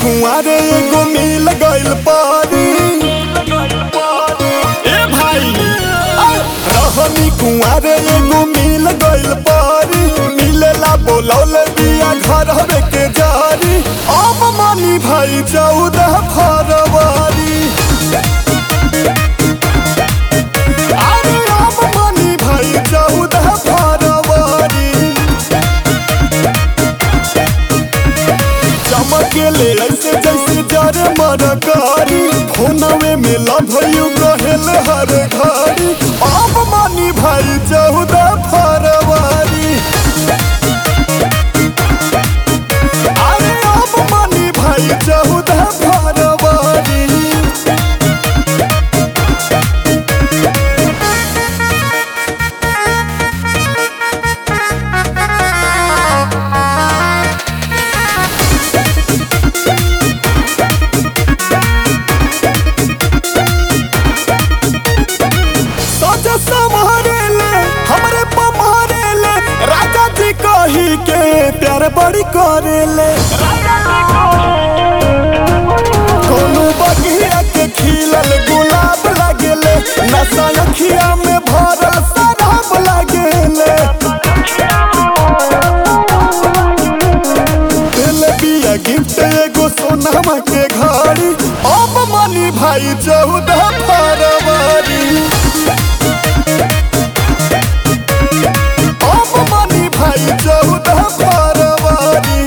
कुंवारे एगो मिल गइल पारी ए भाई रहनी कुंवारे एगो मिल गइल पारी मिलेला बोलौले बिया घर हवे के जारी अब मानी भाई चौदह फरवरी अरे अब मानी भाई चौदह फरवरी चमकेले ऐसे जैसे जरे मरकारी फोनवे में लभयू कहेल हर घड़ी अब मानी भाई चौदह फरवरी अरे अब मानी भाई चौदह फरवरी सज संभारेले हमरे पमारेले राजा जी कही के प्यार बड़ी करेले कोनो बगिया के खिलल गुलाब लागेले नशा अखिया में भरल शराब लागेले दिल बिया गिफ्ट एगो सोनामा के घड़ी अब मनी भाई चौदह फरवरी अब मनी भाई चौदह फरवरी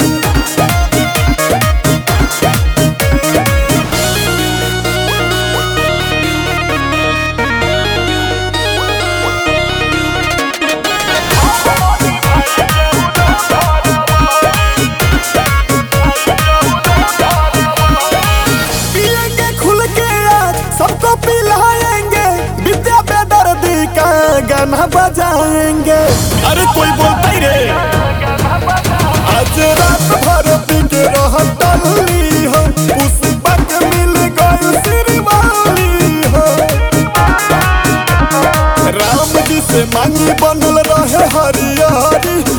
पिएंगे खुल के आज सबको पिलाएंगे विद्या बेदर्दी का गाना बजाएंगे अरे कोई बोलता ही रे आज रात भर पी के रहतली हो पुष्पा के मिल गई श्रीवाली हो राम जी से मांगी बनल रहे हरियारी